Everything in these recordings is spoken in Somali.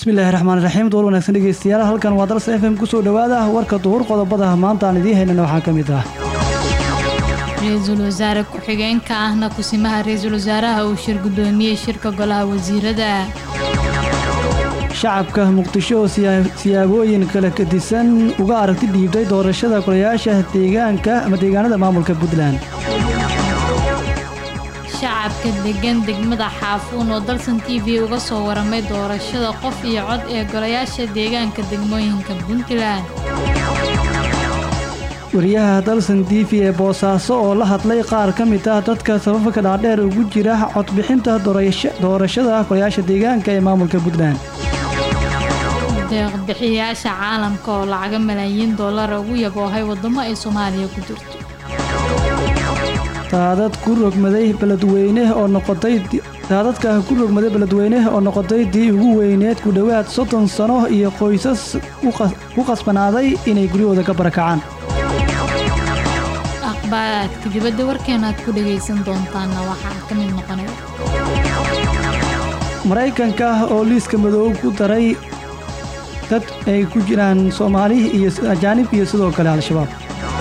bismillaahi raxmaan raxiim door wanaagsan dhegeystayaal halkan waa dalsa f m kusoo dhowaada warka duhur qodobada maanta aan idiin haynana waxaa ka mid ah ra-iisul wasaare ku-xigeenka ahna kusimaha ra-iisul wasaaraha uu shir guddoomiyey shirka golaha wasiirada shacabka muqdisho oo siyaabooyin kala kadisan uga aragti dhiibtay doorashada golayaasha deegaanka ama deegaanada maamulka puntland shacabka degan degmada xaafuun oo dalsan t v uga soo waramay doorashada qof iyo cod ee golayaasha deegaanka degmooyinka puntland wariyaha dalsan t v ee boosaaso oo la hadlay qaar ka mid ah dadka sababka dhaadheer ugu jira codbixinta doorashada golayaasha deegaanka ee maamulka puntland deeqbixiyayaasha caalamka oo lacaga malaayiin dollara ugu yaboohay waddamo ay soomaaliya ku jirto daadad ku rogmaday beledweyne oo noqotay daadadka ku rogmaday beledweyne oo noqotay dii ugu weyneed ku dhowaad soddon sano iyo qoysas ku qasbanaaday inay guryahooda ka barakacaan akhbaaraadka dibadda warkeena aad ku dhagaysan doontaanna waxaa ka mid noqonaya maraykanka oo liiska madoob ku daray dad ay ku jiraan soomaali iyo ajaanib iyo sidoo kale al-shabaab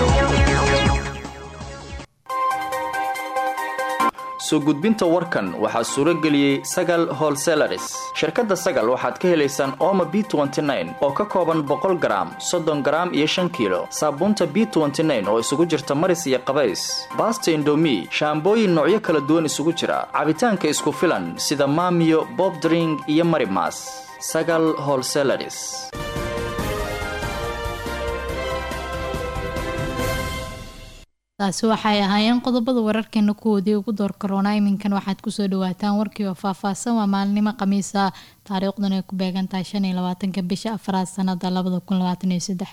soo gudbinta warkan waxaa suuro geliyey sagal holselaris shirkadda sagal waxaad ka helaysaan ooma b oo ka kooban boqol garaam soddon garaam iyo shan kiilo saabuunta b oo isugu jirta maris iyo qabays baasta indomi shaambooyin noocyo kala duwan isugu jira cabitaanka isku filan sida maamiyo bobdring iyo marimas sagal holselaris taasi waxay ahaayeen qodobada wararkeena kuwoodii ugu door karoona iminkan waxaad kusoo dhawaataan warkii oo faahfaahsan waa maalinimo khamiisa taariikhdan ay ku beegan tahay shan iyo labaatanka bisha afraad sanada labada kun labaatan iyo saddex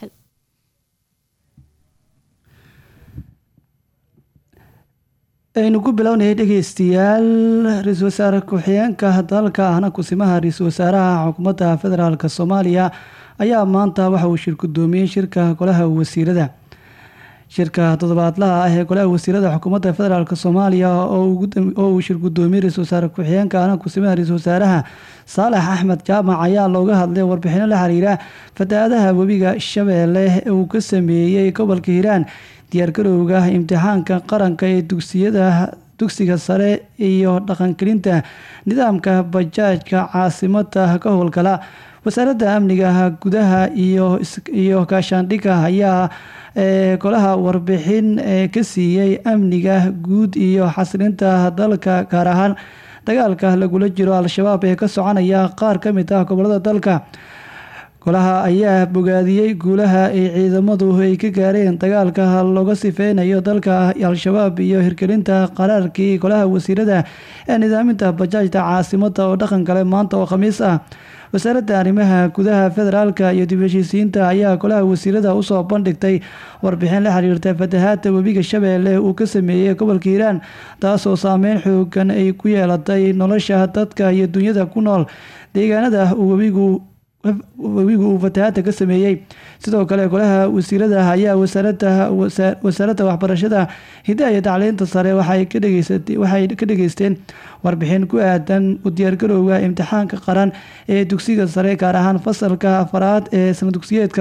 aynu ku bilownayay dhegeystayaal ra-iisul wasaare ku-xigeenka dalka ahna kusimaha ra-iisul wasaaraha xukuumadda federaalk soomaaliya ayaa maanta waxa uu shir gudoomiyey shirka golaha wasiirada shirka toddobaadlaha ah ee golaha wasiirada xukuumadda federaalk soomaaliya oo uu shir gudoomiyey ra-isul wasaare ku-xigeenka ahna kusimaha ra-isul wasaaraha saalax axmed jaamac ayaa looga hadlay warbixino la xiriira fatahaadaha webiga shabeelle uu ka sameeyey gobolka hiiraan diyaargarowga imtixaanka qaranka ee dugsiyada dugsiga sare iyo dhaqangelinta nidaamka bajaajka caasimada ka howlgala wasaaradda amniga gudaha iyo gaashaandhigga ayaa golaha warbixin ka siiyey amniga guud iyo xasilinta dalka gaar ahaan dagaalka lagula jiro al-shabaab ee ka soconaya qaar ka mid ah gobolada dalka golaha ayaa bogaadiyey guulaha ay ciidamadu ay ka gaareen dagaalka looga sifeynayo dalka al-shabaab iyo hirgelinta qaraarkii golaha wasiirada ee nidaaminta bajaajta caasimada oo dhaqan gale maanta oo khamiis ah wasaaradda arrimaha gudaha federaalka iyo dib heshiisiinta ayaa golaha wasiirada usoo bandhigtay warbixin la xiriirta fatahaada webiga shabeelle uu ka sameeyey gobolka hiiraan taasoo saameyn xoogan ay ku yeelatay nosha dadka iyo dunyada ku nool deegaanada webigu webigu uu fatahaada ka sameeyey sidoo kale golaha wasiirada ayaa wasaaradda waxbarashada hidaha iyo tacliinta sare waxay ka dhageysteen warbixin ku aadan u diyaargarowga imtixaanka qaran ee dugsiga sare gaar ahaan fasalka afaraad ee sana dugsiyeedka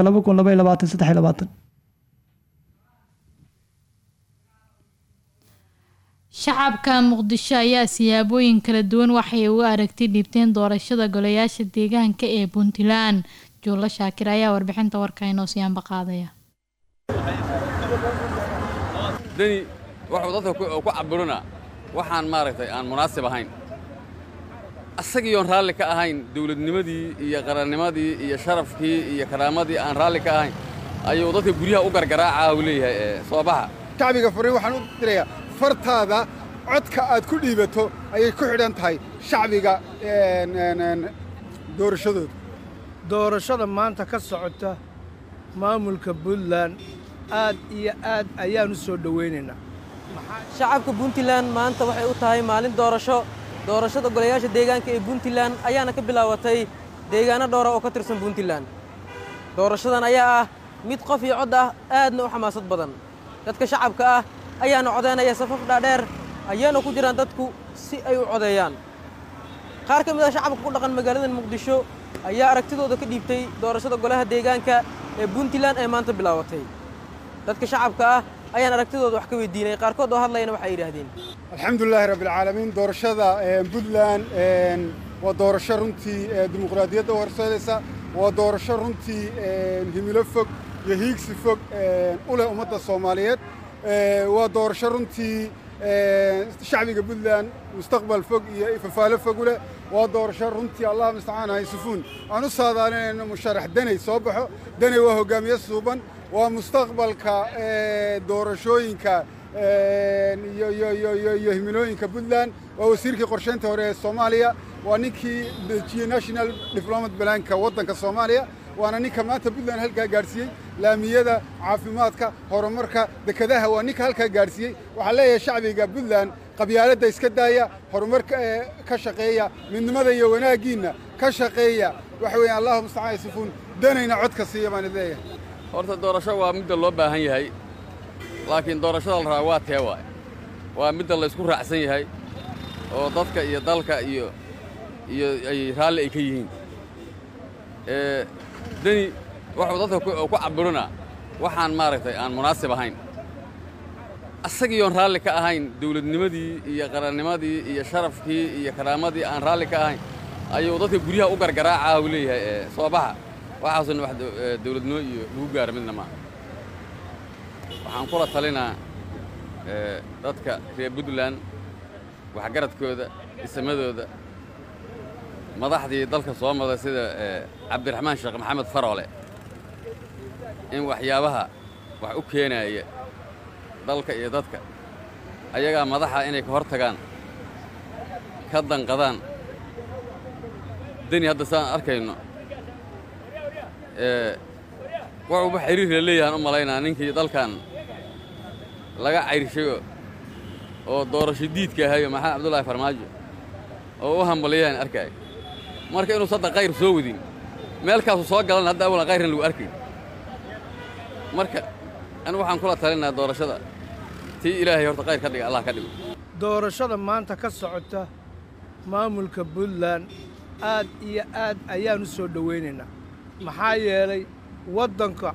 shacabka muqdisho ayaa siyaabooyin kala duwan waxay uga aragti dhiibteen doorashada golayaasha deegaanka ee puntland juulo shaakir ayaa warbixinta warka inoo siyaanba qaadaya deni wuxuu dadka ku cabirina waxaan maaragtay aan munaasib ahayn asagiiyoon raalli ka ahayn dawladnimadii iyo qarannimadii iyo sharafkii iyo karaamadii aan raalli ka ahayn ayuu dadka guryaha u gargaraaca uu leeyahay soo baxa shacbiga furiin waxaan u dirayaa fartaada codka aad ku dhiibato ayay ku xidhan tahay shacbiga doorashadooda doorashada maanta ka socota maamulka puntland aad iyo aad ayaan u soo dhowaynaynaa shacabka puntland maanta waxay u tahay maalin doorasho doorashada golayaasha deegaanka ee puntland ayaana ka bilaabatay deegaano dhowra oo ka tirsan puntland doorashadan ayaa ah mid qof iyo cod ah aadna u xamaasad badan dadka shacabka ah ayaana codaynaya safaf dhaadheer ayaana ku jiraan dadku si ay u codeeyaan qaar ka mid ah shacabka ku dhaqan magaalada muqdisho ayaa aragtidooda ka dhiibtay doorashada golaha deegaanka ee puntland ee maanta bilaabatay dadka shacabka ah ayaan aragtidooda wax ka weydiinay qaarkood oo hadlayana waxay yidhaahdeen alxamdulilaahi rabbilcaalamiin doorashada puntland waa doorasho runtii dimuqraadiyadda u horseedaysa waa doorasho runtii himilo fog iyo hiigsi fog u leh ummadda soomaaliyeed waa doorasho runtii shacbiga puntland mustaqbal fog iyo ifafaalo fog u leh waa doorasho runtii allah mustacaan haysufuun aan u saadaalinayno musharax deney soo baxo deney waa hoggaamiye suuban waa mustaqbalka doorashooyinka iyo himilooyinka puntland waa wasiirkii qorshaynta hore ee soomaaliya waa ninkii dejiyey national diplomat balaanka waddanka soomaaliya waana ninka maanta puntland halkaa gaadhsiiyey laamiyada caafimaadka horumarka dekedaha waa ninka halkaa gaadhsiiyey waxaa leeyahay shacbiga puntland qabyaaladda iska daaya horumarka ka shaqeeya midnimada iyo wanaaggiinna ka shaqeeya waxa weeyaan allahu mustacaan yasifuun danayna codka siiya baan leeyahay horta doorasho waa midda loo baahan yahay laakiin doorashada la rabaa waa tee waay waa midda laysku raacsan yahay oo dadka iyo dalka iyo iyo ay raalli ay ka yihiin deni wuxuu dadka ku cabbirinaa waxaan maaragtay aan munaasib ahayn asagiiyoon raalli ka ahayn dawladnimadii iyo qarannimadii iyo sharafkii iyo karaamadii aan raalli ka ahayn ayuu dadka guryaha u gargaraacaa uu leeyahay soo baxa waxaasuna wax dawladnimo iyo lagu gaara midna maaha waxaan kula talinaa dadka reer puntland waxgaradkooda isamadooda madaxdii dalka soo maday sida cabdiraxmaan sheekh maxamed faroole in waxyaabaha wax u keenaaya dalka iyo dadka ayagaa madaxa inay ka hor tagaan ka danqadaan deni hadda saan arkayno wuxuuba xiriir la leeyahaan u malaynaa ninkii dalkan laga cayrshayo oo doorasho diidka ahayo maxamed cabdullaahi farmaajo oo u hambaliyaan arkaayo marka inuu sadda kayr soo wadin meelkaasu soo galan hadda awalan kayrna lagu arkayn marka anigu waxaan kula talinaa doorashada tii ilaahay horta kayr ka dhiga allah ka dhigo doorashada maanta ka socota maamulka puntland aad iyo aad ayaan u soo dhowaynaynaa maxaa yeelay waddanka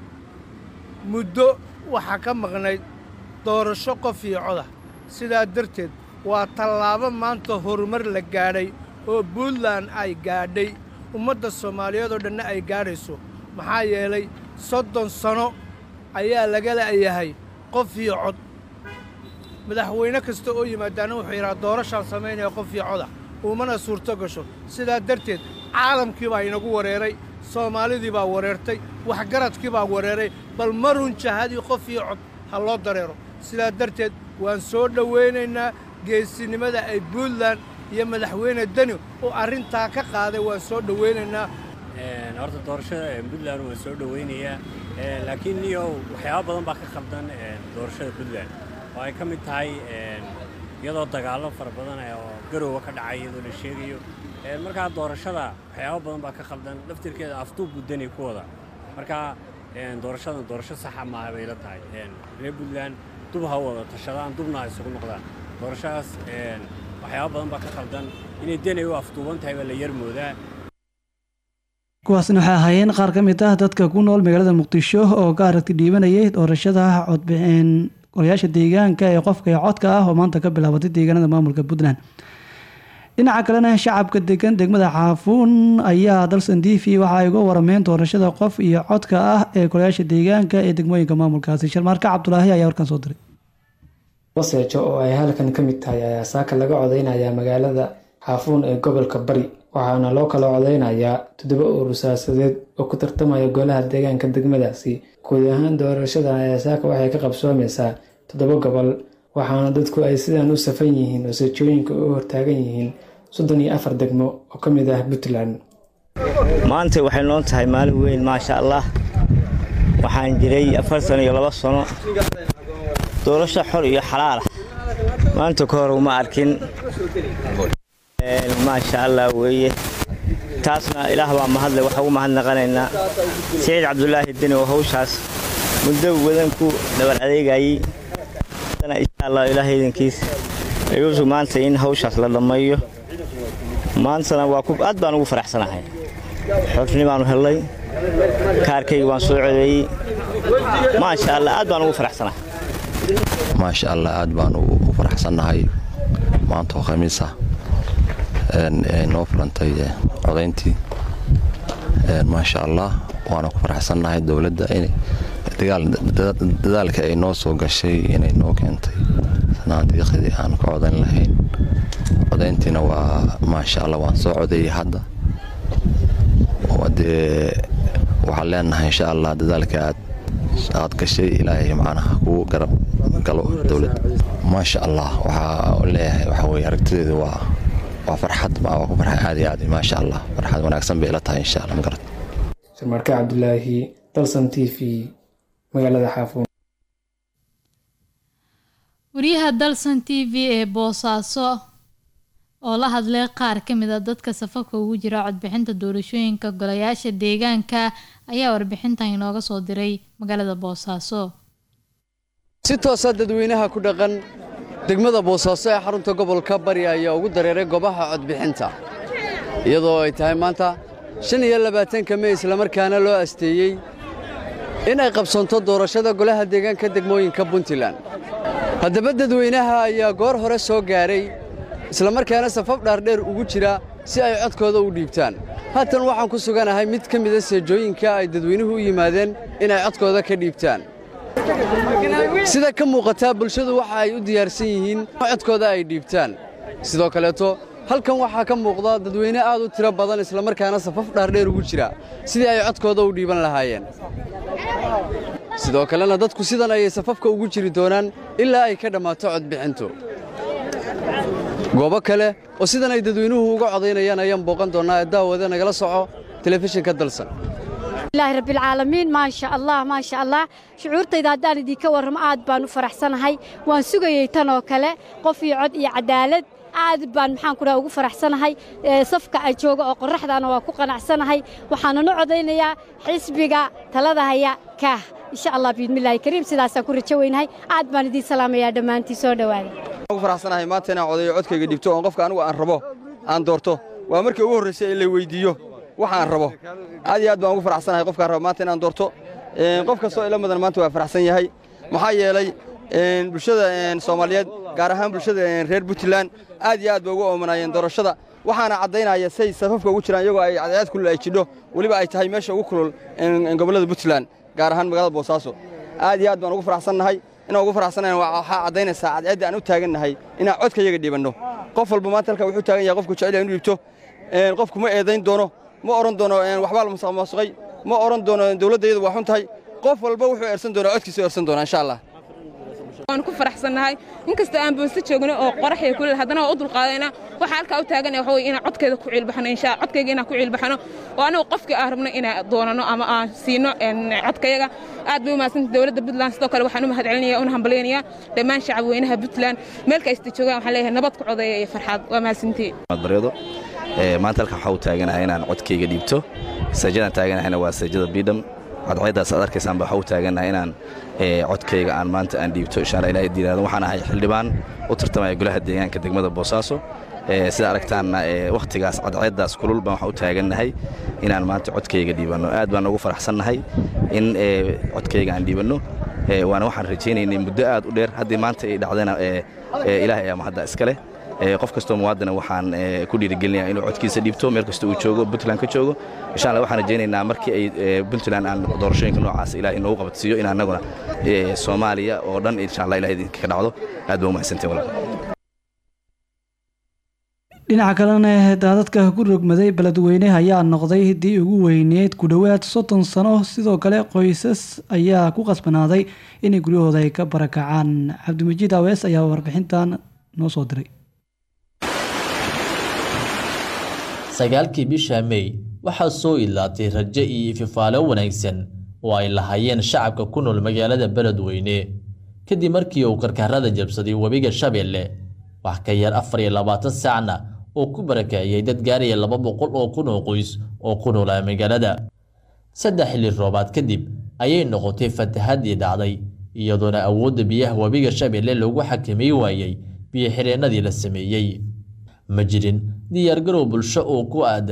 muddo waxaa ka maqnayd doorasho qof iyo coda sidaa darteed waa tallaabo maanta horumar la gaadhay oo puntland ay gaadhay ummadda soomaaliyeed oo dhanna ay gaadhayso maxaa yeelay soddon sano ayaa laga la'yahay qof iyo cod madaxweyne kasta oo yimaadaana wuxuu yidhaha doorashaan samaynaya qof iyo coda uumana suurto gasho sidaa darteed caalamkii baa inagu wareeray soomaalidii baa wareertay waxgaradkii baa wareeray bal marun jahadii qof iyo cod ha loo dareero sidaa darteed waan soo dhowaynaynaa geesinimada ay puntland iyo madaxweyne deni oo arrintaa ka qaaday waan soo dhowaynaynaa horta doorashada puntland waan soo dhowaynayaa laakiin niyow waxyaaba badan baa ka khaldan doorashada puntland oo ay ka mid tahay iyadoo dagaallo fara badan oo garoowa ka dhacay iyadoo la sheegayo markaa doorashada waxyaaba badan baa ka khaldan laftirkeeda afduub buu deni ku wada markaa doorashadan doorasho saxa maaha bay la tahay reer puntland dub ha wada tashadaan dubna ha isugu noqdaan doorashadaas waxyaaba badan baa ka khaldan inay deni u afduuban tahay baa la yar moodaa kuwaasna waxay ahaayeen qaar ka mid ah dadka ku nool magaalada muqdisho oo ka aragti dhiibanayay doorashada codbixin golayaasha deegaanka ee qofka ee codka ah oo maanta ka bilaabatay deegaanada maamulka puntland dhinaca kalena shacabka degan degmada xaafuun ayaa dalsan t v waxa ay uga warameen doorashada qof iyo codka ah ee golayaasha deegaanka ee degmooyinka maamulkaasi sharmaarka cabdulaahi ayaa warkan soo diray waseejo oo ay halkan ka mid tahay ayaa saaka laga codeynayaa magaalada xaafuun ee gobolka bari waxaana loo kala codeynayaa toddoba urur siyaasadeed oo ku tartamaya golaha deegaanka degmadaasi guud ahaan doorashadan ayaa saaka waxay ka qabsoomeysaa toddoba gobol waxaana dadku ay sidan u safan yihiin oo seejooyinka u hortaagan yihiin soddon iyo afar degmo oo ka mid ah puntland maanta waxay noo tahay maalin weyn maasha allah waxaan jiray afar sano iyo laba sano doorasho xor iyo xalaal ah maanta ka hor uma arkin maasha allah weeye taasna ilaah baa mahadle waxa ugu mahadnaqanaynaa siciid cabdulaahi deni oo hawshaas muddo wadan ku dhabar adeegayey insha allah ilaahay idinkiis ayuusu maanta in hawshaas la dhammeeyo maantana waa aad baan ugu faraxsanahay xufni baanu hellay kaarkayga waan soo codeeyey maasha allah aad baan ugu faraxsanahay maasha allah aad baan u faraxsannahay maanta oo khamiisa noo furantay codayntii maasha allah waana ku faraxsannahay dowladda dadaalka ay noo soo gashay inay noo keentay sanaadiiqdii aan ka codan lahayn codayntiina waa maasha allah waan soo codeeyey hadda dee waxaan leenahay insha allah dadaalka aad aad gashay ilaahay macnaha kugu garab galo dowladda maasha allah waxaa leeyahay waxaa weye aragtideedu waa waa farxad waa ku farxay aad iyo aad maasha allah farxad wanaagsan bay ila tahay insha allah magarat sharmarke cabdulaahi dalsan t v magaalada xaafuun wariyaha dalsan t v ee boosaaso oo la hadlay qaar ka mid a dadka safafka ugu jira codbixinta doorashooyinka golayaasha deegaanka ayaa warbixintan inooga soo diray magaalada boosaaso si toosa dadweynaha ku dhaqan degmada boosaaso ee xarunta gobolka bari ayaa ugu dareeray goobaha codbixinta iyadoo ay tahay maanta shan iyo labaatanka mey islamarkaana loo asteeyey in ay qabsanto doorashada golaha deegaanka degmooyinka puntland haddaba dadweynaha ayaa goor hore soo gaaray islamarkaana safaf dhaardheer ugu jira si ay codkooda u dhiibtaan haatan waxaan ku suganahay mid ka mida seejooyinka ay dadweynuhu u yimaadeen inay codkooda ka dhiibtaan sida ka muuqataa bulshadu waxa ay u diyaarsan yihiin codkooda ay dhiibtaan sidoo kaleeto halkan waxaa ka muuqda dadweyne aad u tiro badan islamarkaana safaf dhaardheer ugu jira sidii ay codkooda u dhiiban lahaayeen sidoo kalena dadku sidan ayay safafka ugu jiri doonaan ilaa ay ka dhammaato codbixintu goobo kale oo sidan ay dadweynuhu uga codaynayaan ayaan booqan doonnaa ee daawada nagala soco telefishinka dalsan ilaahi rabbilcaalamiin maasha allah maasha allah shucuurtayda haddaan idinka warramo aad baan u faraxsanahay waan sugayey tan oo kale qof iyo cod iyo cadaalad aad baan maxaan ku dhaha ugu faraxsanahay safka ay jooga oo qorraxdaana waa ku qanacsanahay waxaananu codaynayaa xisbiga talada haya kaah insha allah biidmillaahi kariim sidaasaan ku rajo weynahay aad baan idiin salaamayaa dhammaantii soo dhowaada ugu faraxsanahay maanta inaan codayo codkayga dhibto oon qofka anigu aan rabo aan doorto waa markii ugu horraysay in la weyddiiyo waxa aan rabo aad iyo aad baan ugu faraxsanahay qofkaan rabo maanta inaan doorto qof kastoo ila mudan maanta waa faraxsan yahay maxaa yeelay bulshada soomaaliyeed gaar ahaan bulshada reer puntland aad iyo aad bay ugu oomanaayeen doorashada waxaana caddaynaya say safafka ugu jiraan iyagoo ay cadceed kulul ay jidho weliba ay tahay meesha ugu kulul gobollada puntland gaar ahaan magaalada boosaaso aad iyo aad baan ugu faraxsannahay inaan ugu faraxsanayn waxaa caddaynaysaa cadceedda aan u taagannahay inaan codka iyaga dhiibanno qof walba maanta halka wuxuu taagan yahay qofku jecel inu dhiibto qofku ma eedayn doono ma odhan doono waxbaa la musuqmaasuqay ma odhan doono dowladda iyadu waa xun tahay qof walba wuxuu eersan doonaa codkiisa eersan doonaa insha allah waan ku faraxsannahay inkastoo aan boonse joogno oo qorax iyo kuleel haddana waa u dulqaadayna waxaa halkaa u taaganaya waxa weye inaan codkeeda ku ciilbaxno insha codkayga inaan ku ciilbaxno oo anigu qofkii aan rabno inaan doonano ama aan siino codkayaga aad bay u mahadsanta dowladda puntland sidoo kale waxaan u mahad celinaya una hambalyaynaya dhammaan shacab weynaha puntland meel kasta joogaan waxaan leeyahay nabad ku codeeya iyo farxaad waa mahadsantiin baryado maanta halkan waxaa u taaganahay inaan codkayga dhiibto saajadaan taaganahayna waa saajada bidham cadceeddaas aad arkaysaan baa waxaa u taagannahay inaan codkayga aan maanta aan dhiibto insha allah ilahay diiraado waxaan ahay xildhibaan u tartamaya golaha deegaanka degmada boosaaso sida aragtaanna wakhtigaas cadceeddaas kulul baan waxaa u taagannahay inaan maanta codkayga dhiibanno aad baan ugu faraxsannahay in codkayga aan dhiibanno waana waxaan rajaynaynay muddo aad u dheer haddii maanta ay dhacdayna ilaahay ayaa mahadda iska leh qof kastoo muwaadina waxaan ku dhiirigelinayaa inuu codkiisa dhiibto meel kasta uu joogo puntland ka joogo insha allah waxaan rajaynaynaa markii ay puntland aan doorashooyinka noocaas ilaah inoogu qabadsiiyo in annaguna soomaaliya oo dhan insha allah ilaah idinka ka dhacdo aad baa u mahadsantiin walaal dhinaca kalena daadadka ku rogmaday beledweyne ayaa noqday hiddii ugu weyneed ku dhowaad soddon sano sidoo kale qoysas ayaa ku qasbanaaday inay guryahooda ay ka barakacaan cabdimajiid awees ayaa warbixintan noo soo diray sagaalkii bisha mey waxaa soo idlaatay rajo iyo ififaalo wanaagsan oo ay lahaayeen shacabka ku nool magaalada beledweyne kadib markii uu karkarada jabsaday webiga shabeelle wax ka yar afar iyo labaatan saacna oo ku barakeeyay dad gaaraya laba boqol oo kun oo qoys oo ku noolaa magaalada saddex xilli roobaad kadib ayay noqotay fatahaddii dhacday iyadoona awoodda biyaha webiga shabeelle lagu xakamay waayey biyo-xireennadii la sameeyey ma jirin diyaargarow bulsho oo ku aadan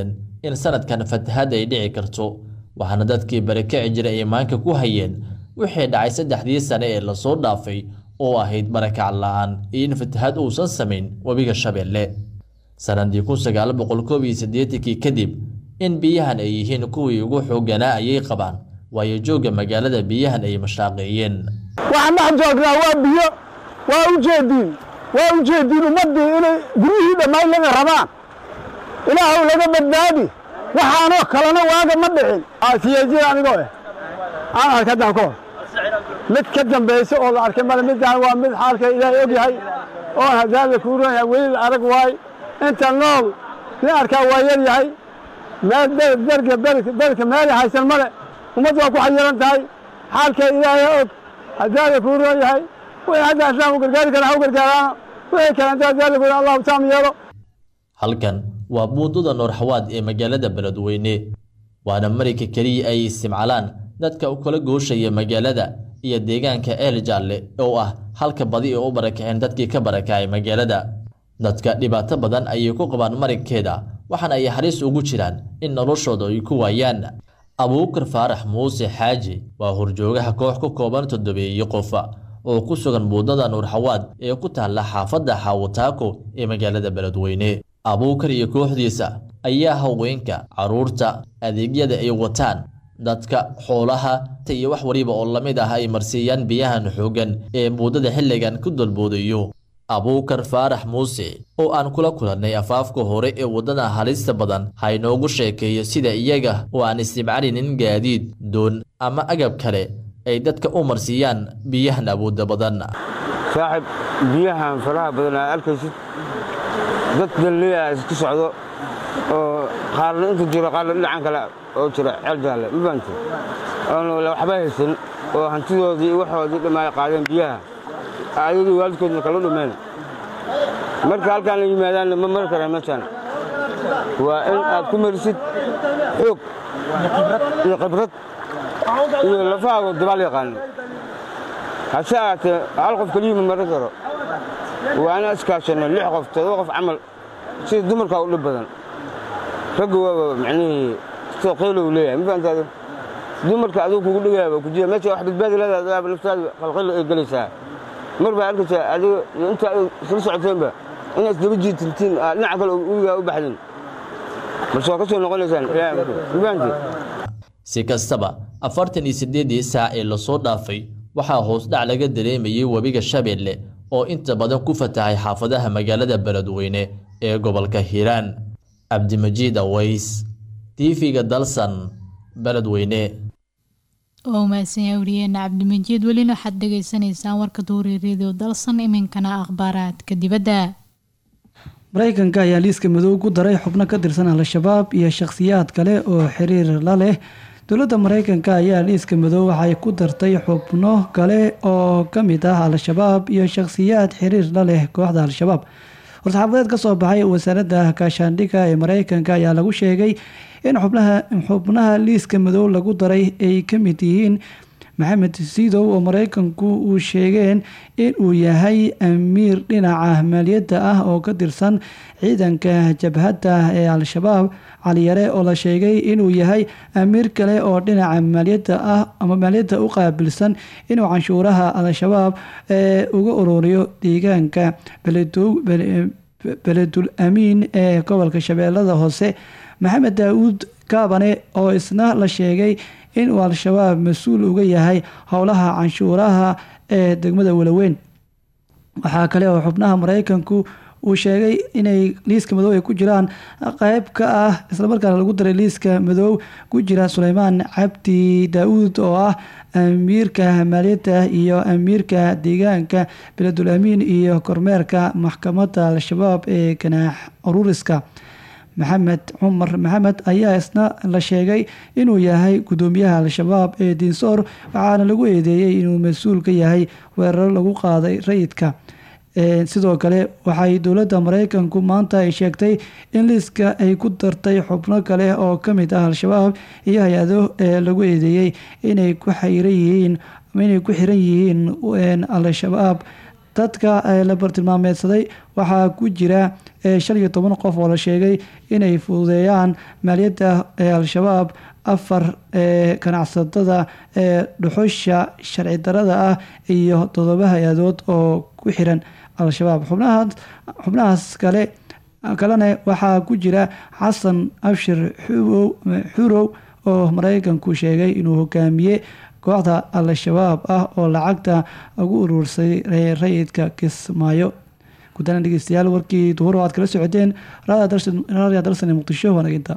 in sanadkan fatahaad ay dhici karto waxaana dadkii barakaci jiray ay maanka ku hayeen wixii dhacay saddexdii sane ee lasoo dhaafay oo ahayd barakac la'aan iyo in fatahaad uusan samayn webiga shabeelle sanadii kun sagaal boqol koob iyo siddeetankii kadib in biyahan ay yihiin kuwii ugu xoogganaa ayay qabaan waayo joogga magaalada biyahan ay mashaaqeeyeen waxaan dhex joognaa waa biyo waa u jeediin waa u jeediin ummaddii inay guryihii dhammayn laga rabaan ilaahow laga badbaadi waxaanoo kalena waaga ma dhicin siyaajida anigoo eh aan arkay haddaan ka hor mid ka dambaysa oo la arkay male midaan waa mid xaalka ilaahay og yahay oon hadaada kuu ron yahay weli la arag waaye inta nool nin arkaa waa yar yahay meel berga berka meelay haysan male ummaddu waa ku xayiran tahay xaalka ilaahay og hadaada kuu ron yahay wixii hadda islaam u gargaari kara ha u gargaaraano wixii kale inta hadaada kuu allahu taam yeelo halkan waa buundada noorxawaad ee magaalada beledweyne waana marayka keliya ay isticmaalaan dadka u kala gooshaya magaalada iyo deegaanka eel jaalle oo ah halka badi ee u barakaceen dadkii ka barakacay magaalada dadka dhibaato badan ayay ku qabaan marigkeeda waxaana ay halis ugu jiraan in noloshooda ay ku waayaan abuukar faarax muuse xaaji waa horjoogaha koox ka kooban toddobeeyo qofa oo ku sugan buundada nuurxawaad ee ku taalla xaafadda xaawataako ee magaalada beledweyne abuukar iyo kooxdiisa ayaa haweenka carruurta adeegyada ay wataan dadka xoolaha iyo wax waliba oo lamid ah ay marsiiyaan biyahan xooggan ee buundada xilligan ku dalboodayo abuukar faarax muuse oo aan kula kulannay afaafka hore ee waddada halista badan ha inoogu sheekeeyo sida iyaga oo aan isticmaalinin gaadiid doon ama agab kale ay dadka u marsiiyaan biyahan awoodda badan saaxib biyahan faraha badan aa arkaysid dad dalleeya isku socdo oo qaarna inta jiro qaarna dhinacan kale oo jira ceel jaalle ma fahamtay oon waxba haysan oo hantidoodii iyo waxoodii dhammaay qaadeen biyaha ayadii waalidkoodna kala dhumeen marka halkaan la yimaadaanna ma mari karaan meeshaan waa in aad ku marisid xoog iyo khibrad iyo lafahaago dabaal yaqaano hase ahaatee hal qof keliya ma marin karo waa inaan iskaashanno lix qof todoba qof camal sida dumarkaa u dhib badan ragga waaba macnihii sida qaylow leeyahay ma fahantaado dumarka aduu kugu dhigaaba ku jira meesha wax badbaadi leedahay naftaada qalqaylo ay gelaysaa mar baa arkaysaa adiga iyo inta ay isla socoteenba inaad isdaba jiitintiin dhinaca kale uligaa u baxdin balse waa ka soo noqonaysaan ma fahanteed si kastaba afartan iyo siddeedii saac ee lasoo dhaafay waxaa hoos dhac laga dareemayey webiga shabeelle oo inta badan ku fatahay xaafadaha magaalada beledweyne ee gobolka hiiraan cabdimajiid aways tiifiga dalsan beledweyne oo mahadsanyaa wariyeena cabdimajiid welina waxaad dhagaysanaysaan warka duuri radio dalsan iminkana akhbaaraadka dibadda maraykanka ayaa liiska madow ku daray xubno ka tirsan al-shabaab iyo shakhsiyaad kale oo xiriir la leh dowladda maraykanka ayaa liiska madow waxay ku dartay xubno kale oo ka mid ah al-shabaab iyo shakhsiyaad xiriir la leh kooxda al-shabaab war-saxaafadeed ka soo baxay wasaaradda kaashaandhigga ee maraykanka ayaa lagu sheegay in xubnaha xubnaha liiska madow lagu daray ay ka mid yihiin maxamed sidow oo maraykanku uu sheegeen in uu yahay amiir dhinaca maaliyadda ah oo ka tirsan ciidanka jabhadda ee al-shabaab caliyare oo la sheegay inuu yahay amiir kale oo dhinaca maaliyadda ah ama maaliyadda u qaabilsan inuu canshuuraha al-shabaab ee uga ururiyo deegaanka beledul amiin ee gobolka shabeellada hoose maxamed daawuud kaabane oo isna la sheegay inuu al-shabaab mas-uul uga yahay howlaha canshuuraha ee degmada walaweyn waxaa kale oo xubnaha maraykanku uu sheegay inay liiska madow ay ku jiraan qeyb ka ah islamarkaana lagu daray liiska madow ku jira suleymaan cabdi daa-uud oo ah amiirka maaliyadda iyo amiirka deegaanka beledul amiin iyo kormeerka maxkamadda al-shabaab ee ganaax ururiska maxamed cumar maxamed ayaa isna la sheegay inuu yahay gudoomiyaha al-shabaab ee diinsoor waxaana lagu eedeeyey inuu mas-uul ka yahay weeraro lagu qaaday rayidka sidoo kale waxay dowladda maraykanku maanta ay sheegtay in liiska ay ku dartay xubno kale oo ka mid ah al-shabaab iyo hay-ado ee lagu eedeeyey inay ku xiran yihiin inay ku xiran yihiin al-shabaab dadka la bartilmaameedsaday waxaa ku jira shan iyo toban qof oo la sheegay inay fududeeyaan maaliyadda ee al-shabaab afar ee ganacsatada ee dhuxusha sharci darada ah iyo todoba hay-adood oo ku xiran al-shabaab xubnahaas xubnahaas kale kalena waxaa ku jira xasan abshir xurow oo mareykanku sheegay inuu hogaamiye kooxda al-shabaab ah oo lacagta ugu uruursay rayidka kismaayo gudana dhegeystayaal warkii duhur oo aad kala socoteen raadiya dalsane muqdisho wanaginta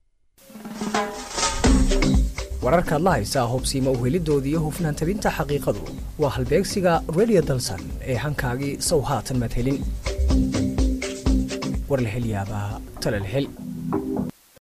wararkaad la haysaa hubsiima uhelidoodii iyo hufnaan tabinta xaqiiqadu waa halbeegsiga radio dalsan ee hankaagii sow haatan madhelin warlahelyaabaha talalhel